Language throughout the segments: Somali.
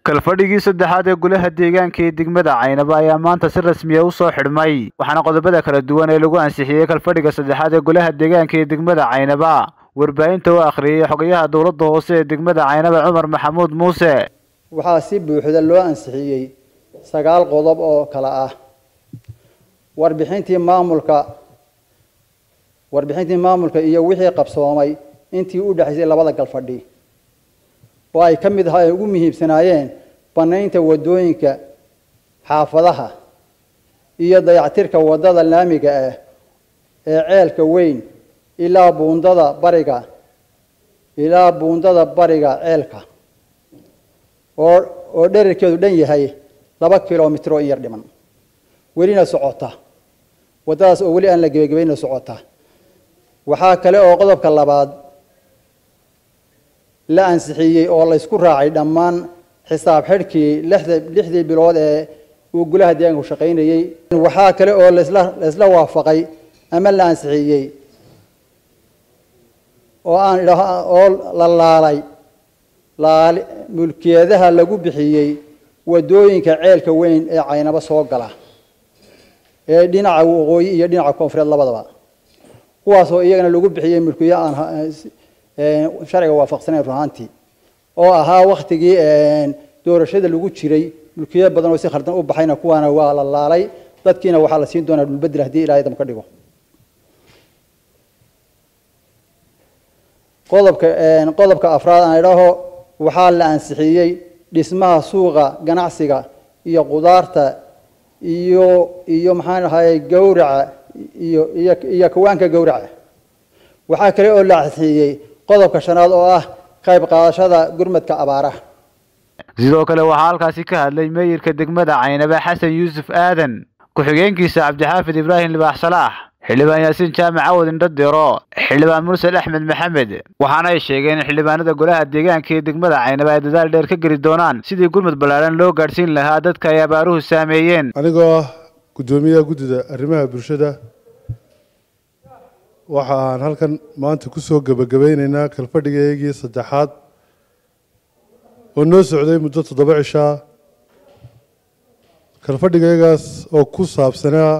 kalfadhigii saddexaad ee golaha deegaanka ee degmada caynaba ayaa maanta si rasmiya u soo xidhmay waxaana qodobada kala duwan ee lagu ansixiyey kalfadhiga saddexaad ee golaha deegaanka ee degmada caynaba warbaahinta u akhriyey xogayaha dowladda hoose ee degmada caynaba cumar maxamuud muuse waxaa si buuxda loo ansixiyey sagaal qodob oo kale ah warbixintii maamulka warbixintii maamulka iyo wixii qabsoomay intii u dhexaysay labada galfadhi oo ay ka mid ahaa ay ugu muhiimsanaayeen banaynta wadooyinka xaafadaha iyo dayactirka wadada laamiga ah ee ceelka weyn ilaa buundada bariga ilaa buundada bariga ceelka oo oo dherarkeedu dhan yahay laba kilomitr oo in yar dhiman welina socota waddadaas oo weli aan la gebagabayna socota waxaa kale oo qodobka labaad la ansixiyey oo laysku raacay dhammaan xisaab xidhkii lixda lixdii bilood ee uu golaha deegaanku shaqaynayey waxaa kale oo lasla laysla waafaqay ama la ansixiyey oo aan idha oo la laalay laali mulkiyadaha lagu bixiyey wadooyinka ceelka weyn ee caynabo soo gala ee dhinaca waqooyi iyo dhinaca koonfureed labadaba kuwaasoo iyagana lagu bixiyey mulkiyo aan sharciga waafaqsanayn ruhaantii oo ahaa waktigii doorashada lagu jiray mulkiyo badan oo si khaldan u baxayna kuwaana waa la laalay dadkiina waxaa la siin doonaa dhulbedel haddii ilahay dam ka dhigo qodobka qodobka afraad aan idhaho waxaa la ansixiyey dhismaha suuqa ganacsiga iyo qudaarta iyo iyo maxaan ahaye gawraca iyo iyo iyo kawaanka gawraca waxaa kale oo la ansixiyey qodobka shanaad oo ah qayb qaadashada gurmadka abaaraha sidoo kale waxaa halkaasi ka hadlay meeyirka degmada caynaba xasan yuusuf aadan ku-xigeenkiisa cabdixaafid ibraahim libaax salaax xildhibaan yaasiin jaamac cawad indhadiro xildhibaan mursal axmed maxamed waxaana ay sheegeen in xildhibaanada golaha deegaanka ee degmada caynaba ay dadaal dheer ka geli doonaan sidii gurmud ballaaran loo gaadhsiin lahaa dadka ay abaaruhu saameeyeen anigoo ah guddoomiyaha guddida arrimaha bulshada waxa aan halkan maanta ku soo gebagabeyneynaa kalfadhigaygii saddexaad oo noo socday muddo toddoba cishaa kalfadhigaygaas oo ku saabsanaa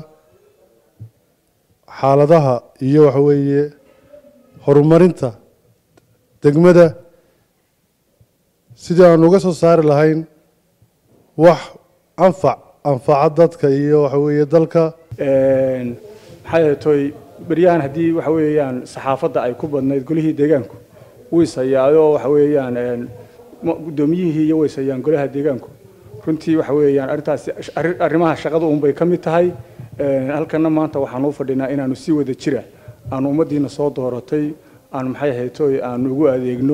xaaladaha iyo waxa weeye horumarinta degmada sidii aan uga soo saari lahayn wax anfac anfaca dadka iyo waxa weeye dalka maxaa yeetoy beryahan haddii waxa weeyaan saxaafadda ay ku badnayd golihii deegaanku waysayaayoo waxa weeyaan guddoomiyihii iyo waysayaan golaha deegaanku runtii waxa weeyaan arrintaasi arrimaha shaqada unbay ka mid tahay halkana maanta waxaan u fadhinaa inaanu si wada jira aanu ummaddiina soo dooratay aanu maxay haytoy aanu ugu adeegno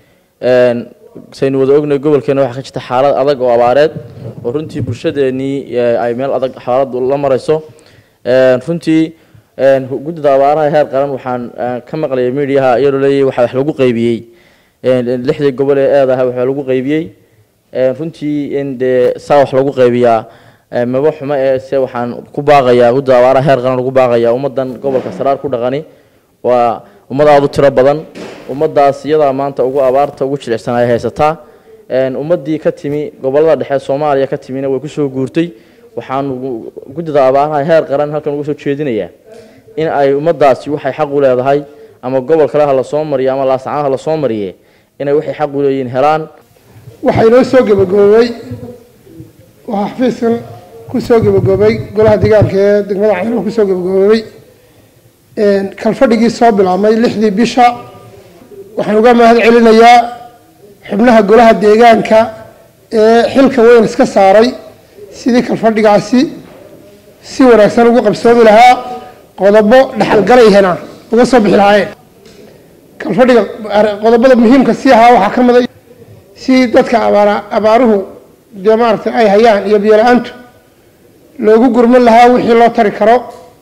saynu wada ognay gobolkeena waxaa ka jirta xaalad adag oo abaareed oo runtii bulshadeenii ay meel adag xaaladu la marayso runtii guddida abaaraha heer qaran waxaan ka maqlayay mediaha iyadoo leeyahay waxaa wax lagu qaybiyey lixdii gobol ee eedaha waxaa lagu qaybiyey runtii in dee saa wax lagu qaybiyaa maba xumo ee se waxaan ku baaqayaa guddida abaaraha heer qaran lagu baaqayaa ummaddan gobolka saraar ku dhaqani waa ummad aada u tiro badan ummaddaas iyadaa maanta ugu abaarta ugu jilicsan ay haysataa ummaddii ka timi gobollada dhexe soomaaliya ka timina way kusoo guurtay waxaan guddida abaaraha heer qaran halkan uga soo jeedinayaa in ay ummaddaasi waxay xaq u leedahay ama gobol kale ha la soo mariyo ama laascaan ha la soo mariye inay waxay xaq u leeyihiin helaan waxaa inoo soo gebagaboobay waxaa xafiiskan ku soo gebagaboobay golaha deegaanka ee degmada caynaba kusoo gebagaboobay kalfadhigii soo bilaabmay lixdii bisha waxaan uga mahad celinayaa xubnaha golaha deegaanka ee xilka weyn iska saaray sidii kalfadhigaasi si wanaagsan ugu qabsoomi lahaa qodobo dhexalgalayhana uga soo bixi lahaayeen kalfadhiga qodobada muhiimka sii ahaa waxaa ka mida si dadka abaar abaaruhu dee maaragtay ay hayaan iyo biyo-la-aantu loogu gurman lahaa wixii loo tari karo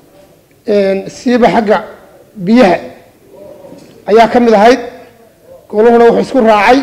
siiba xagga biyaha ayaa ka mid ahayd goluhuna wuxuu isku raacay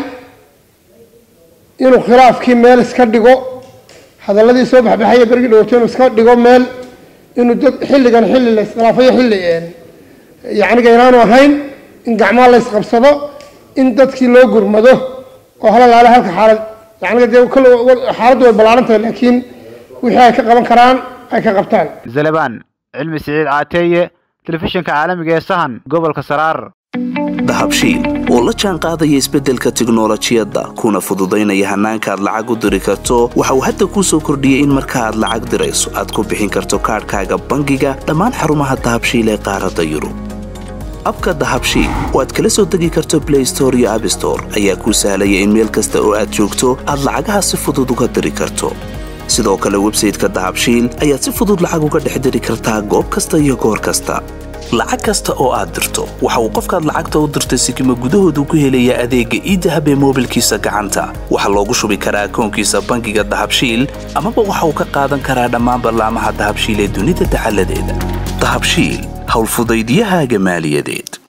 inuu khilaafkii meel iska dhigo hadalladii soo baxbaxaya bergii dhawaato inuu iska dhigo meel inuu dad xilligan xilli la iskhilaafayo xilli yacniga inaanu ahayn in gacmaha la isqabsado in dadkii loo gurmado oo halalaale halka xaalad yacni dee kole xaaladdu way ballaaran tahay laakiin wixii ay ka qaban karaan ay ka qabtaan zalabaan cilmi siciid caateeye telefishinka caalamiga ee sahan gobolka saraar dahabshiil oo la jaan qaadaya isbeddelka tiknolojiyadda kuna fududaynaya hannaanka aad lacag u diri karto waxa uu hadda kuu soo kordhiyey in marka aad lacag dirayso aad ku bixin karto kaadhkaaga bangiga dhammaan xarumaha dahabshiil ee qaaradda yurub abka dahabshiil oo aad kala soo degi karto blay store iyo abstore ayaa kuu sahlaya in meel kasta oo aad joogto aad lacagaha si fudud uga diri karto sidoo kale websayteka dahabshiil ayaad si fudud lacag uga dhex diri kartaa goob kasta iyo goor kasta lacag kasta oo aad dirto waxa uu qofkaad lacagta u dirtay sikima gudahoodu ku helayaa adeegga iidahab ee moobilkiisa gacanta waxaa loogu shubi karaa akoonkiisa bangiga dahabshiil amaba waxa uu ka qaadan karaa dhammaan ballaamaha dahabshiil ee dunida dacaladeeda dahabshiil howlfudaydiyahaaga maaliyadeed